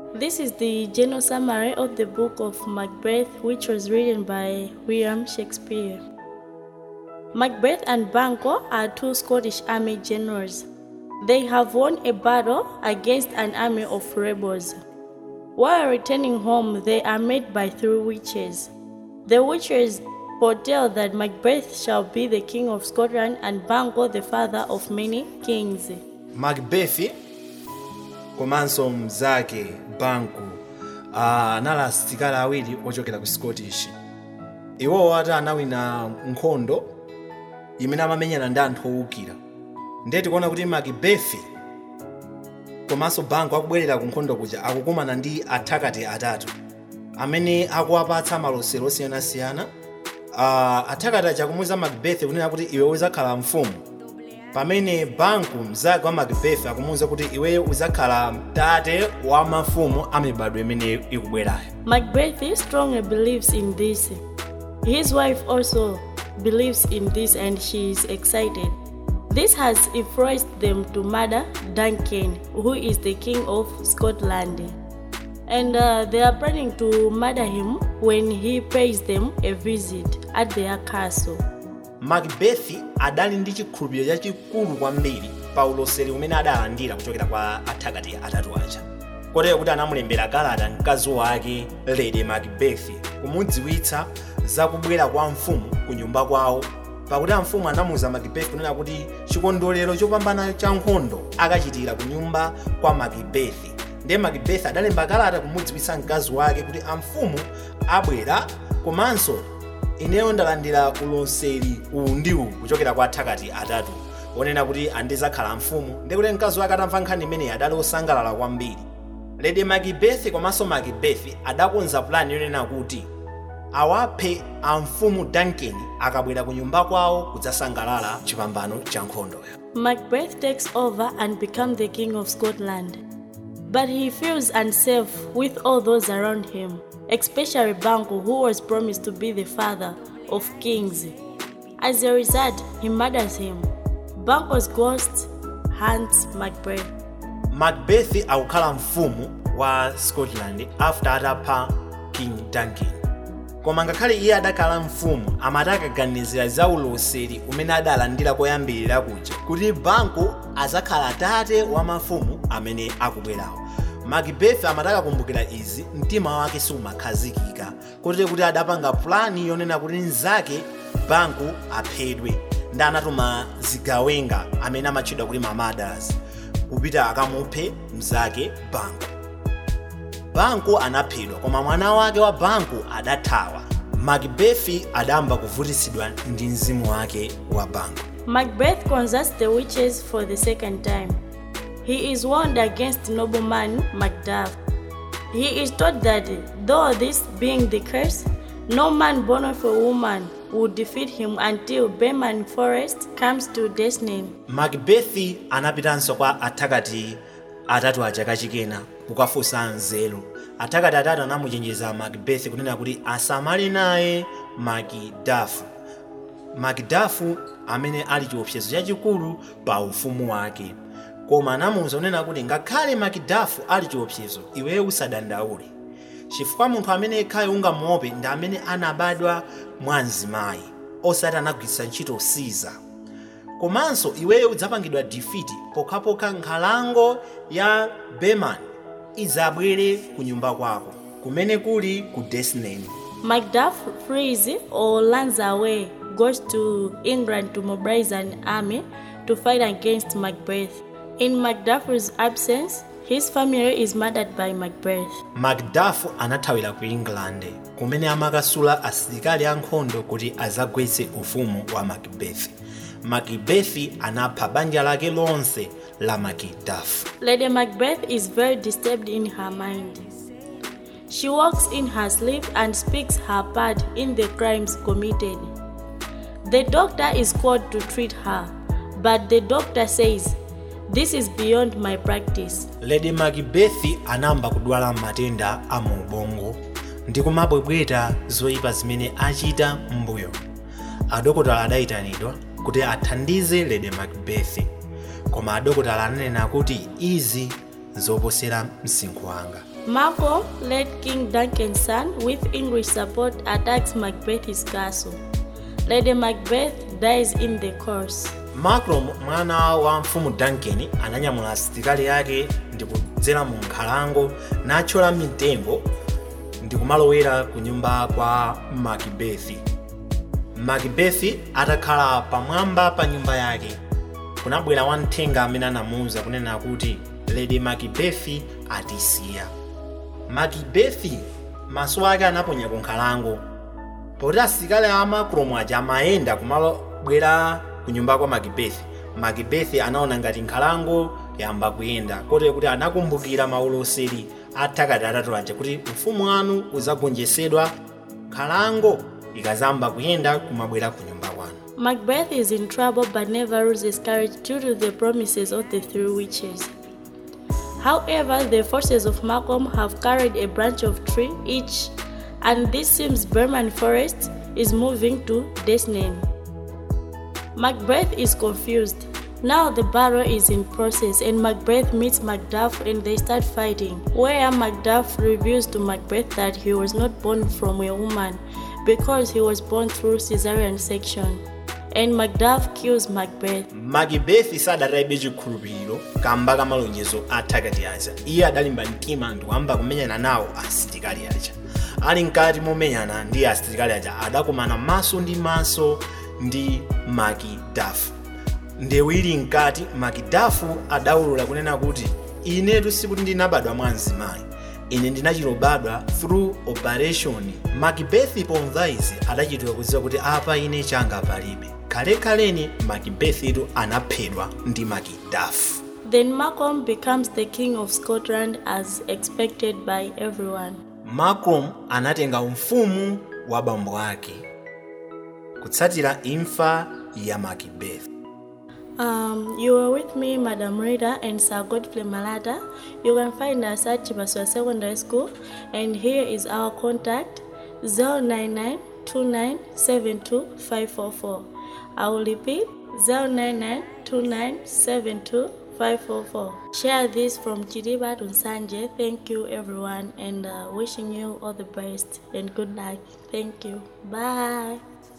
This is the general summary of the book of Macbeth, which was written by William Shakespeare. Macbeth and Banquo are two Scottish army generals. They have won a battle against an army of rebels. While returning home, they are met by three witches. The witches foretell that Macbeth shall be the king of Scotland and Banquo the father of many kings. macbeth komanso mnzake banku ah, anali asilikali awiri ochokera ku scottish iwowo ati anawina nkhondo imene amamenyana ndi anthu owukira ndiye tikuona kuti macbeth komanso banku akubwerera ku nkhondo kuja akukumana ndi athakati atatu amene akuwapatsa malosero osiyanasiyana uh, athakati aja akumuwuza macbeth kunena kuti iwe uzakhala mfumu pamene banku mzake wa macbeth akumuwuza kuti iweyo uzakhala mtate wa mafumu a mibado imene ikubwerayo Macbeth strongly believes in this. His wife also believes in this and she is excited. This has influenced them to murder Duncan, who is the king of Scotland. And uh, they are planning to murder him when he pays them a visit at their castle. macbeth adali ndi chikhulupiriro chachikulu kwambiri pa uloseri umene adalandira kuchokera kwa athakati atatu aja kotero kuti anamulembera kalata mkazi wake lady macbeth kumudziwitsa za kubwera kwa mfumu ku nyumba kwawo pakuti amfumu anamuwuza macbeth kunena kuti chikondwerero chopambana cha nkhondo akachitira ku nyumba kwa macbeth ndiye macbeth adalemba kalata kumudziwitsa mkazi wake kuti amfumu abwera komanso ineyo ndalandira uloseri uwu ndi uwu kuchokera kwa athakati atatu onena kuti andizakhala mfumu ndikuti mkazi wake atamva nkhani imeneyi adali osangalala kwambiri lady macbeth komanso macbeth adakonza plani yonena kuti awaphe amfumu duncan akabwera ku nyumba kwawo kudzasangalala chipambano cha nkhondoyo Macbeth takes over and becomes the king of Scotland. But he feels unsafe with all those around him, especially Banquo, who was promised to be the father of kings. As a result, he murders him. Banquo's ghost hunts Macbeth. macbeth akukhala mfumu wa scotland after atapha king duncan koma ngakhale iye adakhala mfumu amati akaganizira za uloseri umene adalandira koyambirira kuja kuti banco azakhala tate wa mafumu amene akubwerawo macbeth amati akakumbukira izi mtima wake sumakhazikika kotero kuti adapanga plani yonena kuti mnzake banco aphedwe ndi anatuma zigawenga amene amatchedwa kuti mamadas kupita akamuphe mnzake banco banco anaphedwa koma mwana wake wa banco adathawa macbeth adamba kuvutitsidwa ndi mzimu wake wa banco Macbeth consults the witches for the second time. He is warned against nobleman Macduff. He is told that though this being the curse, no man born of a woman will defeat him until Berman Forest comes to Desnain. macbeth anapitanso kwa athakati atatu aja kachikena kukafunsa nzeru athakati atatu anamuchenjeza macbeth kunena kuti asamale naye macduff macduff amene ali chiopsezo chachikulu pa ufumu wake koma anamuwuza kunena kuti ngakhale macduff ali chiopsezo iweyo usadandaule chifukwa munthu amene yekhayo ungamuope ndi amene anabadwa mwa mzimayi osati anagwiritsa ntchito siza komanso iweyo udzapangidwa defeat pokhapokha nkhalango ya berman idzabwere ku nyumba kwako kumene kuli ku desnain Macduff flees or runs away, goes to England to mobilize an army to fight against Macbeth. In Macduff's absence, his family is murdered by Macbeth. macduff anathawira ku england kumene amakasula asilikali ankhondo kuti azagwetse ufumu wa macbeth macbeth anapha banja lake lonse la macduff Lady Macbeth is very disturbed in her mind. She walks in her sleep and speaks her part in the crimes committed. The doctor is called to treat her, but the doctor says, This is beyond my practice. lady macbeth anamba kudwala matenda a mu ubongo ndi kumabwebweta zoyipa zimene achita m'mbuyo adokotala adayitanidwa kuti athandize lady macbeth koma adokotala ananena kuti izi zoposera msinkhu wanga Malcolm led King Duncan's son with English support attacks Macbeth's castle. Lady Macbeth dies in the course. malcolm mwana wa mfumu duncan ananyamula asilikali ake ndi kudzera mu nkhalango nathyola mitengo ndi kumalowera ku nyumba kwa makibethi makibethi atakhala pamwamba pa nyumba yake kunabwera wamthenga amene anamuwuza kunena kuti lady makibethi atisiya makibethi maso ake anaponya ku nkhalango poti asilikali a malcolm aja amayenda kumalobwera ku nyumba kwa makibethi makibethi anaona ngati nkhalango yamba kuyenda kotero kuti anakumbukira mauloseri athakati atatu aja kuti ufumu wanu uzagonjetsedwa nkhalango ikazamba kuyenda kumabwera ku nyumba kwanu Macbeth is in trouble but never loses courage due to the promises of the three witches. However, the forces of Malcolm have carried a branch of tree each, and this seems Berman Forest is moving to Desnain. Macbeth is confused. Now the battle is in process and Macbeth meets Macduff and they start fighting, where Macduff reveals to Macbeth that he was not born from a woman because he was born through cesarean section. And Macduff kills Macbeth. makibethi sadataibe chikhulupiriro kamba ka malonjezo athakati aja iye adalimba mtima ndi kuyamba kumenyana nawo asilikali aja ali mkati momenyana ndi asilikali aja adakumana maso ndi maso ndi makidafu ndewu ili mkati makidafu adawulula kunena kuti inetu sikuti ndinabadwa mwa mzimayi ine ndinachilobadwa through operation makibethi pomva izi adachitira kudziwa kuti apa ine changa palibe kalekaleni makibethitu anaphedwa ndi makidafu Then Malcolm becomes the king of Scotland as expected by everyone. malcolm anatenga ufumu wa bambo ake kutsatira imfa ya makibethi Um, you were with me, Madam Rita and Sir Godfrey Malata. You can find us at Chibaswa Secondary School, and here is our contact 099 544 I will repeat 099 544 Share this from Chidiba to Sanje. Thank you, everyone, and uh, wishing you all the best and good night. Thank you. Bye.